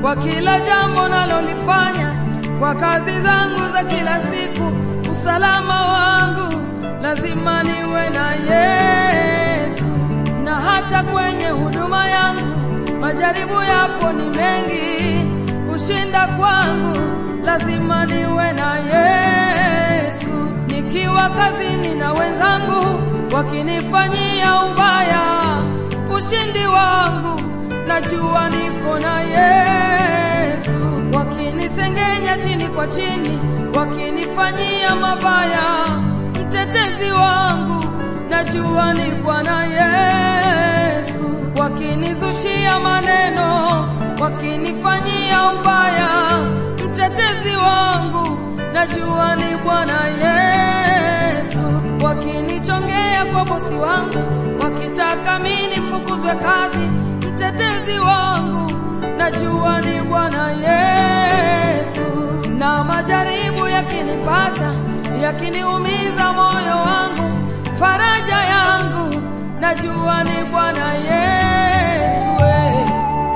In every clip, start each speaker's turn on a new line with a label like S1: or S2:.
S1: kwa kila jambo nalolifanya, kwa kazi zangu za kila siku. Usalama wangu lazima niwe na Yesu, na hata kwenye huduma yangu majaribu yapo ni mengi, kushinda kwangu lazima niwe na Yesu. Nikiwa kazini na wenzangu wakinifanyia ubaya, ushindi wangu najua niko na Yesu. Wakinisengenya chini kwa chini, wakinifanyia mabaya, mtetezi wangu najua ni Bwana Yesu. Wakinizushia maneno, wakinifanyia ubaya, mtetezi wangu najua ni Bwana Yesu. Wakinichongea kwa bosi wangu, wakitaka mimi nifukuzwe kazi, mtetezi wangu najua ni Bwana Yesu. Na majaribu yakinipata, yakiniumiza moyo wangu, faraja yangu najua ni Bwana Yesu. eh.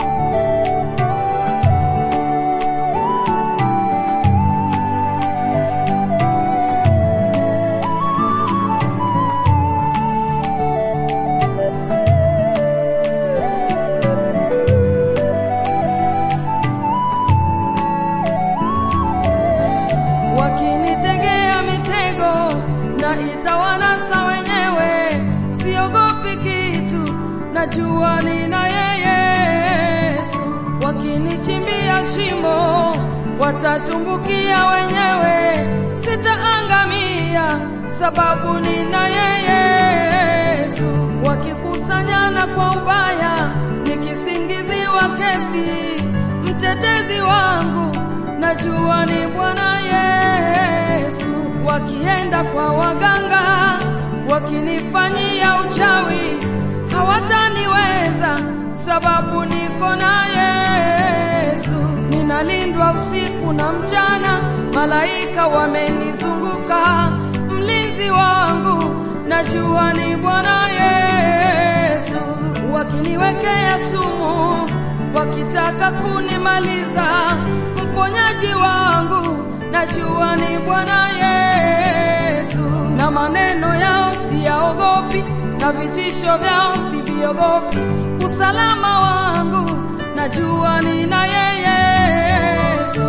S1: wakinitegea mitego na itawanasa wenyewe, siogopi kitu, najua nina yeye Yesu. Wakinichimbia shimo, watatumbukia wenyewe, sitaangamia sababu nina yeye Yesu. Wakikusanyana kwa ubaya, nikisingiziwa kesi, mtetezi wangu najua ni Bwana Yesu. Wakienda kwa waganga, wakinifanyia uchawi, hawataniweza sababu niko na Yesu. Ninalindwa usiku na mchana, malaika wamenizunguka, mlinzi wangu najua ni Bwana Yesu. Wakiniwekea sumu, wakitaka kunimaliza, mponyaji wangu najua ni Bwana Yesu. Na maneno yao siyaogopi, na vitisho vyao siviogopi. Usalama wangu najua nina yeye Yesu.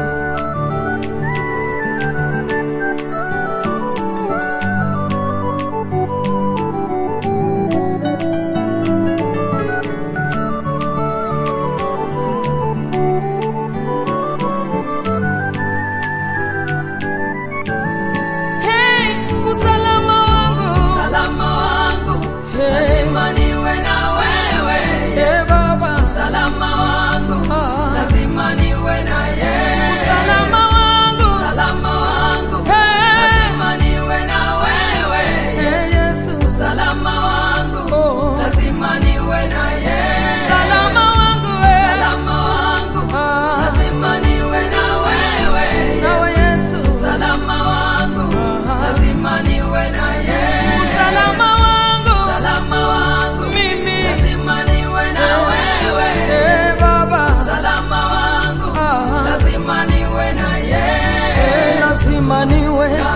S1: Hey, usalama wangu,
S2: Usalama wangu
S1: Hey.
S2: lazima niwe na wewe
S1: Hey,
S2: Yesu.
S1: Baba.
S2: Usalama wangu
S1: Ah.
S2: lazima niwe na Yesu.
S1: Usalama wangu.
S2: Usalama wangu
S1: Hey.
S2: lazima niwe na wewe
S1: Hey,
S2: Yesu.
S1: Yesu.
S2: Usalama wangu
S1: Oh.
S2: lazima niwe na Yesu.
S1: Usalama wangu, eh.
S2: Usalama wangu
S1: Ah.
S2: lazima niwe na wewe
S1: Nawe
S2: Yesu.
S1: Yesu.
S2: Usalama wangu
S1: Ah.
S2: lazima niwe na Yesu.
S1: Usalama wangu.
S2: Usalama wangu
S1: Mimi.
S2: lazima niwe na wewe
S1: Eh, Baba.
S2: Usalama wangu
S1: Ah.
S2: lazima niwe na Yesu.
S1: Eh, lazima niwe
S2: Na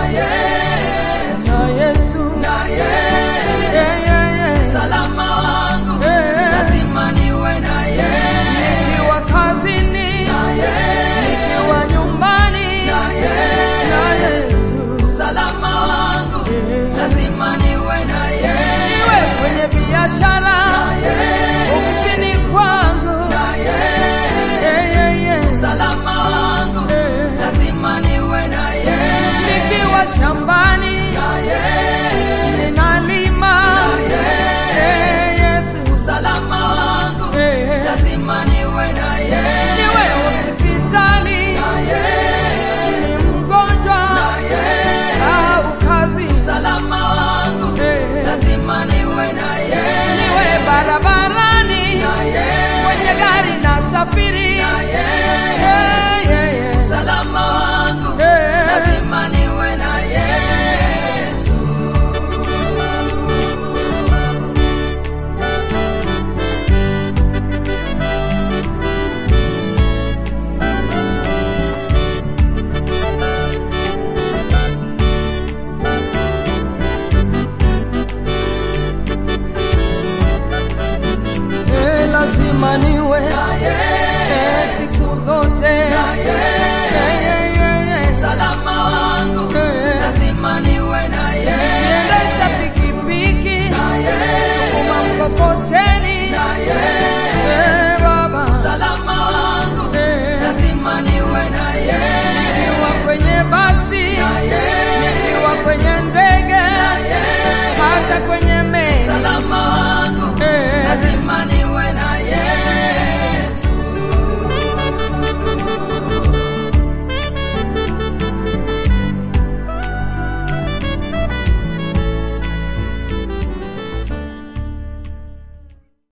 S2: Yesu.
S1: na Yesu.
S2: Na Yesu.
S1: Eh, yeah, yeah.
S2: Usalama wangu
S1: Eh.
S2: lazima niwe na Yesu.
S1: Nikiwa kazini,
S2: Na Yesu.
S1: nikiwa nyumbani,
S2: Na Yesu.
S1: na Yesu.
S2: Usalama wangu
S1: Eh.
S2: lazima niwe na Yesu.
S1: Iwe kwenye biashara,
S2: Na Yesu.
S1: ofisini kwangu,
S2: Na Yesu.
S1: Eh, yeah, yeah.
S2: Usalama wangu
S1: Eh.
S2: lazima niwe na Yesu.
S1: nikiwa shambani,
S2: Na Yesu.
S1: ninalima,
S2: Na Yesu.
S1: Eh, Yesu.
S2: Usalama wangu
S1: Eh.
S2: lazima niwe na Yesu.
S1: Niwe hospitali,
S2: Na Yesu.
S1: ni mgonjwa
S2: Na Yesu.
S1: au kazi,
S2: Usalama wangu
S1: Eh.
S2: lazima niwe na Yesu.
S1: niwe barabarani,
S2: Na Yesu.
S1: kwenye gari na safiri,
S2: Na Yesu.
S1: Eh, yeah, yeah.
S2: Usalama wangu
S1: Eh.
S2: lazima niwe na Yesu.
S1: hata kwenye